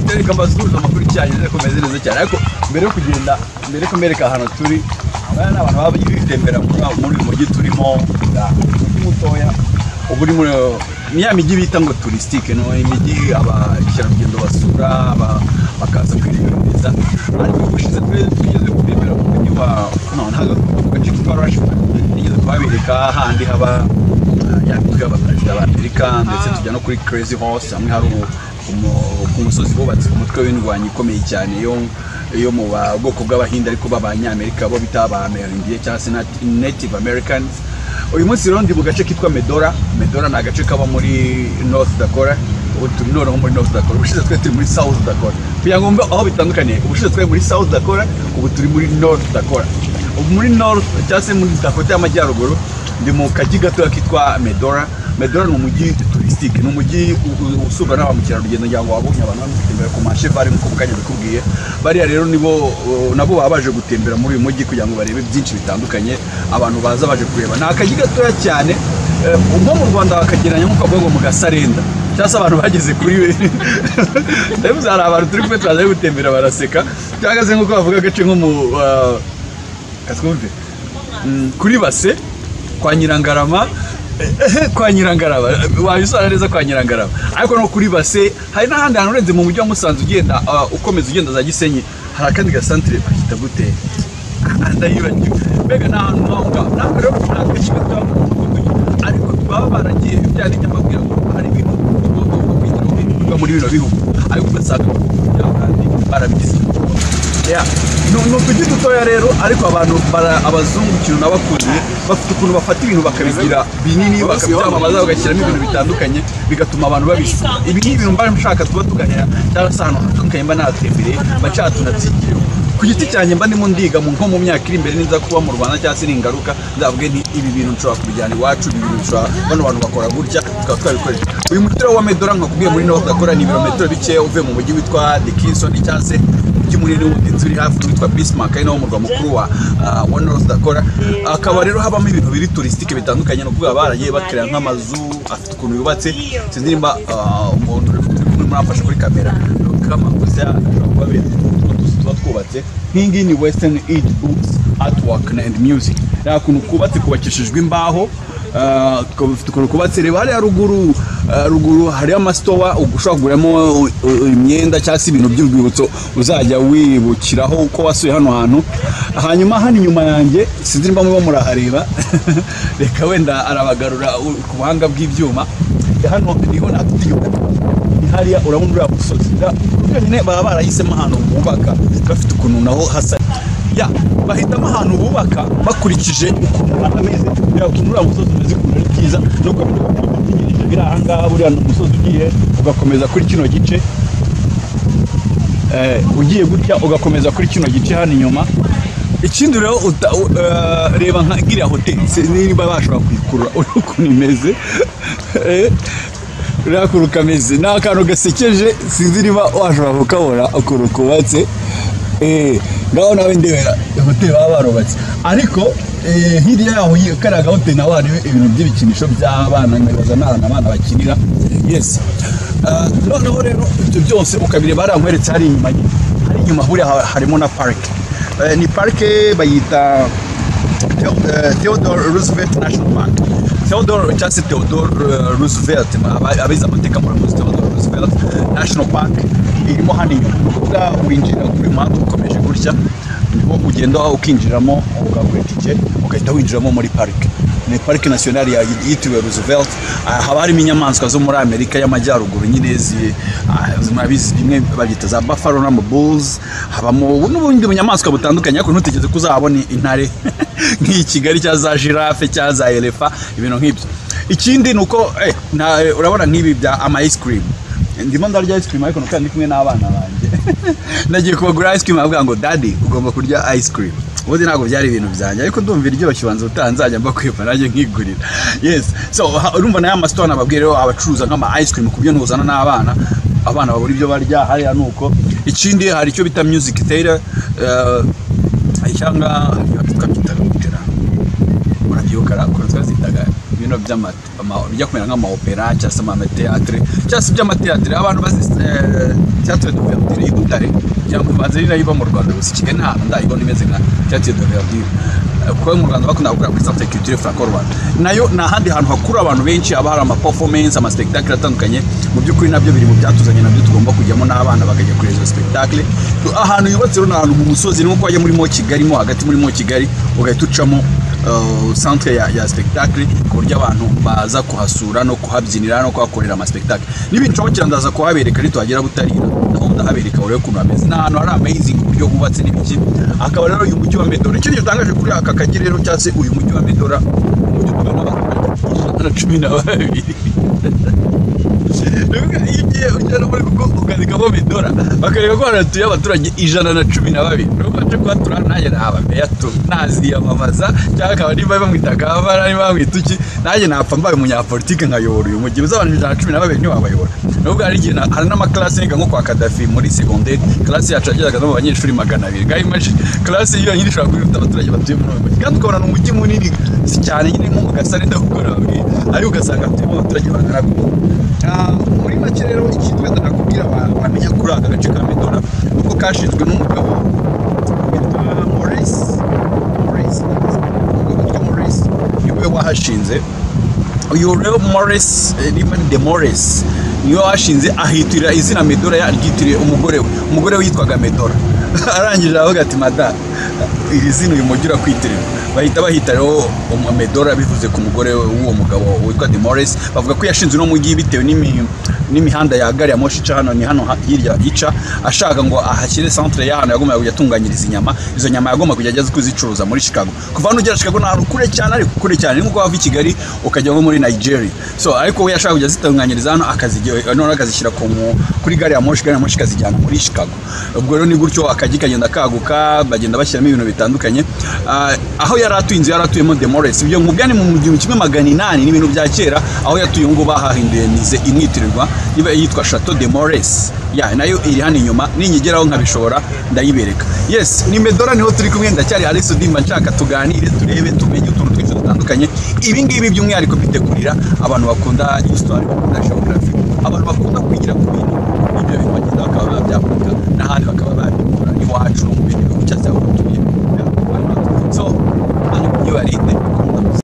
mwereka amasuhuza amakuru icyayi komeze neza cyane ariko mbere yo kugenda mbere yo kumwereka ahantu turi abana ni abantu baba bitembera muri uyu mujyi turimo umujyi mutoya uba uri muri ni ya mijyi bita ngo turisitike ni imijyi abakerarugendo basura aba- bakaza kwireba neza ariko ubushize twari tugeze gutembera mu mujyi wa no ntabwo mu gace kitwa rashford tugeze kuhabereka handi haba eh, ya mitwe y'abaperezida ba amerika ndetse tujya no kuri crazy horse hamwe hari ubu ku musozi bubatse umutwe w'indwanyi ikomeye cyane yo yo mu ba- bwoko bw'abahinde ariko b'abanyamerika bo bita abamerindiye cyangwa se nat- native americans uyu munsi rero ndi mu gace kitwa medora medora ni agace kaba muri north dakora ubu turi noneho muri north dakora ubushize twari turi muri south dakora kugira ngo mbe aho bitandukaniye ubushize twari muri south dakora ubu turi muri north dakora ubu muri north cyangwa se muri dakota y'amajyaruguru ndi mu kajyi gatoya kitwa medora medora ni umujyi turisitike ni umujyi u- u- usurwa na ba mukerarugendo ngira ngo wabonye abantu bari gutembera ku mashevare nk'uko mu kanya bikubwiye bariya rero nibo uh, nabo baba baje gutembera muri uyu mujyi kugira ngo barebe byinshi bitandukanye abantu baza baje kureba ni akajyi gatoya cyane eh, nko mu rwanda bakagereranya nk'uko bavuga ngo mu gasarenda cyangwa se abantu bageze kuri we ndabivuze hari abantu turi kumwe twaje gutembera baraseka cyangwa se nk'uko bavuga agace nko mu uh, katwumve Mm, kuri base kwa nyirangarama eh, kwa nyirangarama wabisora neza kwa nyirangarama ariko no kuri base hari n'ahandi hantu urenze mu mujyi wa musanze ugenda ah, ukomeza ugenda za gisenyi hari akandi gasantire bakita gute Ah, ndayibagiwe mbega ni ahantu naho ngaho ntabwo rero ni agace gatoya mu mudugudu ariko baba baragiye byari nyamabwira ngo hari ibintu tugomba kugira ngo biba muri bino bihugu ariko ugasanga kandi barabigize Ya, ni ni utujyi dutoya rero ariko abantu bara- abazungu ikintu nabakuriye bafite ukuntu bafata ibintu bakabigira binini bakabyamamaza bagashyiramo ibintu bitandukanye bigatuma abantu babishyura ibi ni ibintu mba nshaka tuba tuganira cyangwa se ahantu hatandukanye mba nahatembereye mba nshaka ku giti cyanjye mba ndimo ndiga mu nko mu myaka iri imbere ninza kuba mu rwanda cyangwa se ningaruka nzavuge nti ibi bintu nshobora kubijyana iwacu ibi bintu nshobora bano bantu bakora gutya tukaba twabikorera uyu mutiro wa medora nkakubwiye muri north dakora ni ibirometero bikeya uvuye mu mujyi witwa dickinson cyangwa se umujyi munini w'ubuhinzi uri hafi witwa bismarck ari nawo murwa mukuru wa ah, wa north dakora akaba rero habamo ibintu biri turisitike bitandukanye ni ukuvuga baragiye bakerera nk'amazu afite ukuntu yubatse sinzi nimba ah, umuntu uri muramfashe kuri kamera kamakosa ashobora kuba abereye tuzi tuba twubatse nk'ingi ni western aid books artwork and music ni akuntu kubatse kubakishijwe imbaho ah, tukaba dufite ukuntu kubatse reba hariya ruguru ah, ruguru hariyo amasitowa ushobora kuguriramo uh, uh, imyenda cyangwa se ibintu by'urwibutso uzajya wibukiraho uko wasuye hano hantu hanyuma hano inyuma yanjye sinzi niba muba murahareba reka wenda arabagarura u- ku buhanga bw'ibyuma hano niho natutiyuka ni hariya urabona uriya musozi byonyine baba barahisemo ahantu bubaka bafite ukuntu naho hasa ya bahitamo ahantu bubaka bakurikije ukuntu ameze ya ukuntu uriya musozi umeze ukuntu ari byiza no kugira ngo utegereje biri ahangaha buriya ni umusozi ugiye ugakomeza kuri kino gice Eh, ugiye gutya ugakomeza kuri kino gice hano inyuma ikindi rero uta- u- eh, reba nka iriya hoteli sinzi niba bashobora kuyikurura urabona ukuntu imeze Eh, urabona ukuntu kameze ni akantu gasekeje sinzi niba washobora kukabona ukuntu kubatse Eh, ngaho nawe ndebera hoteli baba barubatse ariko eh, hirya yaho yi- kariya gahoteli naho hariho ibintu by'ibikinisho by'abana nkibaza ni ahantu abana bakinira yes Ah, noneho rero ibyo byose ukabireba hariya nkweretse hari inyuma ye. hari inyuma huriya ha- harimo na parike Eh, ni parike bayita Theo- eh, Theodore Roosevelt National Park Theodore cyangwa se Theodore eh, Roosevelt aba- abize amateka muramuzi Theodore Roosevelt National Park irimo hano inyuma ni ukuvuga winjira kuri muhanda ukomeje gutya niho ugenda ukinjiramo ukagura itike ugahita winjiramo muri parike ni parike nasiyonari ya yitiriwe Roosevelt Ah, haba harimo inyamaswa zo muri Amerika y'amajyaruguru nyine zi ah, murabizi bimwe babyita za buffalo na bulls habamo n'ubundi bunyamaswa butandukanye ariko ntutegereze ko uzahabona intare nk'iyi kigali cyangwa za girafe cyangwa za elefa ibintu nk'ibyo ikindi ni uko eh, na- urabona nk'ibi bya ama ice cream ndimo ndarya ice cream ariko nuko ndi kumwe n'abana banjye nagiye kubagura ice cream avuga ngo daddy ugomba kurya ice cream ubundi ntabwo byari ibintu byanjye ariko ndumva iryoshye ubanza utaha nzajya mba kwiba nanjye nkigurira yes so ha- urumva n'aya masitore nababwiye rero abacuruza nk'ama ice cream ku byo ntuzana n'abana abana babura ibyo barya hariya ni uko ikindi hari icyo bita music theater eh, cyangwa babyita gute na murabyibuka kuri twazitaga ibintu by'amata ama- bijya kumera nk'amaopera cyangwa se amateatire cyangwa se iby'amateatire abantu bazi teatire de verdure y'i Butare cyangwa imanza ari nayo iba mu Rwanda gusa i Kigali nta hantu ndayibona imeze nka teatire de verdure kuba mu Rwanda bakunda gukora kuri centre culturel franco rwanda nayo ni ahandi hantu hakura abantu benshi haba hari ama performance ama spectacle atandukanye mu by'ukuri nabyo biri mu byatuzanye nabyo tugomba kujyamo n'abana bakajya kureba izo spectacle ahantu yubatse rero ni ahantu mu musozi nuko wajya muri mo kigali mo hagati muri mo kigali ugahita ucamo uh, centre ya, ya spectacle ku buryo abantu baza kuhasura no kuhabyinira no kuhakorera ama spectacle nibinshobokera ndaza kuhabereka nituhagera butarira naho ndahabereka urebe ukuntu hameze ni ahantu hari amazing uburyo hubatse n'ibiki akaba rero uyu mujyi wa medora ikintu gitangaje kuri aka kagera rero cyangwa se uyu mujyi wa medora umujyi utuwe n'abantu na cumi na babiri Bivuga iyo ugiye ujya no muri Google ukandikamo Medora bakareba ko hanatuye abaturage ijana na cumi na babiri nubwo nje kuhatura nanjye naba meya tu naziyamamaza cyangwa akaba nimba bamwita kabara nimba bamwita iki nanjye napfa mbaye umunyapolitike nkayobora uyu mujyi uzabana ijana na cumi na babiri ntiwabayobora nubwo hari igihe na- hari n'amaklasi niga nko kwa Kadafi muri segonderi klasi yacu yageraga no mu banyeshuri magana abiri ngaho imagine klasi yonyine ishobora kuba ifite abaturage batuye muri uyu mujyi kandi ukabona ni umujyi munini si cyane nyine nko mu gasare ndakubwira babiri ariko ugasanga hatuyemo abaturage bangana gutya Ah, muri make rero ikintu wenda nakubwira abantu bamenya kuri aka gace ka medora kuko kashinzwe n'umugabo witwa Maurice Maurice witwa Maurice niwe wahashinze uyu rero Maurice eh, Raymond de Maurice niwe washinze ahitirira izina Medora yaryitiriye umugore we umugore we yitwaga Medora arangije aravuga ati mada iri zina uyu mujyi urakwitirira bahita bahita rero umu- Medora bivuze ku mugore we w'uwo mugabo witwa de Maurice bavuga ko yashinze uno mujyi bitewe n'imi- n'imihanda ya gari ya moshi ica hano ni hano ha- hirya ica ashaka ngo ahashyire centre y'ahantu yagombaga kujya atunganyiriza inyama izo nyama yagomba kujya ajya kuzicuruza muri Chicago kuva hano ugera Chicago ni ahantu kure cyane ariko kure cyane ni nko wava i Kigali ukajya nko muri Nigeria so ariko we yashaka kujya azitunganyiriza hano akazigira none akazishyira ku mu- kuri gari ya moshi gari ya moshi ikazijyana muri Chicago ubwo rero ni gutyo akajya kagenda kaguka bagenda bashyiramo ibintu bitandukanye Ah, aho yari atuye inzu yari atuyemo Demores ibyo mu byani mu gihumbi kimwe magana inani n'ibintu bya kera aho yatuye ngo bahahinduye nize imwitirirwa iba yitwa Chateau de Mores ya nayo iri hano inyuma ninyigeraho nkabishobora ndayibereka yes ni Medora niho turi kumwe ndacyari Alex Odimba nshaka tuganire turebe tumenye utuntu twinshi dutandukanye ibi ngibi by'umwihariko mbitegurira abantu bakunda histoire bakunda geography abantu bakunda kwigira ku bintu ibyo bintu bagenda bakaba babyakunda n'ahandi bakaba babikora iwacu no mu bindi bihugu cyangwa se aho batuye so hano nibarinde